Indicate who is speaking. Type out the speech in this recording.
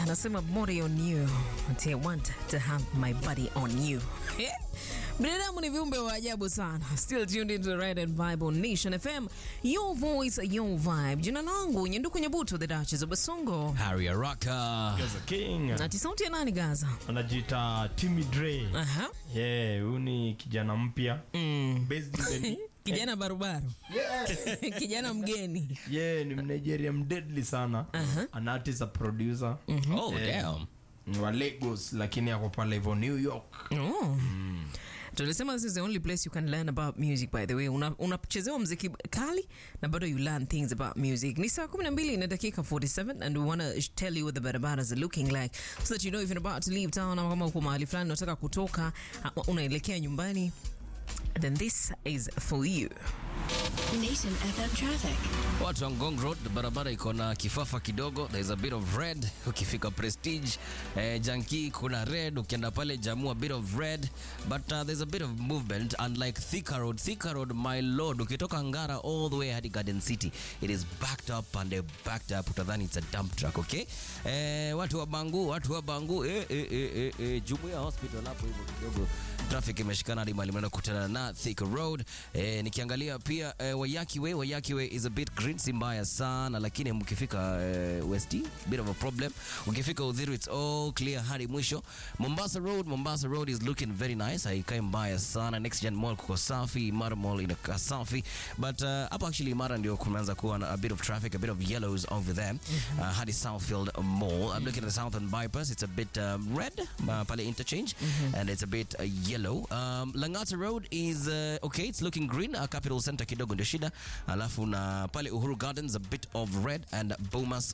Speaker 1: anasema body on you. Ati I want to have my body on you. Binadamu ni viumbe wa ajabu sana. Still tuned into the right and vibe on Nation FM. Your voice, your vibe. Jina langu Nyenduku Nyabuto, the Duchess of Basongo.
Speaker 2: Harry Araka.
Speaker 3: Gaza King
Speaker 1: Ati sauti ya nani Gaza?
Speaker 3: anajiita Timmy Dre.
Speaker 1: Aha.
Speaker 3: Yeah, huyu ni kijana mpya
Speaker 1: Mm.
Speaker 3: based in the
Speaker 1: Kijana barubaru. Kijana mgeni.
Speaker 3: yeah, ni Mnigeria mdeadly sana.
Speaker 1: Aha.
Speaker 3: An artist, a producer.
Speaker 2: Oh, damn.
Speaker 3: Ni wa Lagos lakini ako pale hivyo New York.
Speaker 1: Oh. Tulisema this is the only place you can learn about music by the way. Una- Unachezewa mziki kali na bado you learn things about music. Ni saa 12 na dakika 47 and we want to tell you what the barabaras are looking like so that you know if you're about to leave town ama kama uko mahali fulani unataka kutoka ama unaelekea nyumbani then this is for you.
Speaker 4: Nation FM traffic.
Speaker 2: Watu wa Ngong Road, barabara iko na kifafa kidogo, there is a bit of red. Ukifika Prestige eh, Janki kuna red, ukienda pale Jamu a bit of red, but uh, there's a bit of movement unlike Thika Road. Thika Road, my lord, ukitoka Ngara all the way hadi Garden City, it is backed up and they backed up, utadhani it's a dump truck, okay? Eh, watu wa Bangu, watu wa Bangu, eh, eh, eh, eh, eh, Jumuiya Hospital hapo hivyo kidogo traffic imeshikana hadi mahali mnaenda kukutana na Thika Road. Eh, nikiangalia pia eh, Wayaki Way, Wayaki Way is a bit green, si mbaya sana lakini mkifika eh, West bit of a problem. Ukifika Udhiru it's all clear hadi mwisho. Mombasa Road, Mombasa Road is looking very nice, haikai mbaya sana. Next Gen Mall kuko safi, Imara Mall inakaa safi, but uh, hapo actually Imara ndio kumeanza kuwa na a bit of traffic, a bit of yellows over there. Uh, hadi Southfield Mall. I'm looking at the Southern bypass, it's a bit um, red uh, pale interchange and it's a bit uh, yellow. Um, Langata Road is uh, okay, it's looking green. Uh, Capital Center kidogo ndio shida, alafu na pale Uhuru Gardens a bit of red and Bomas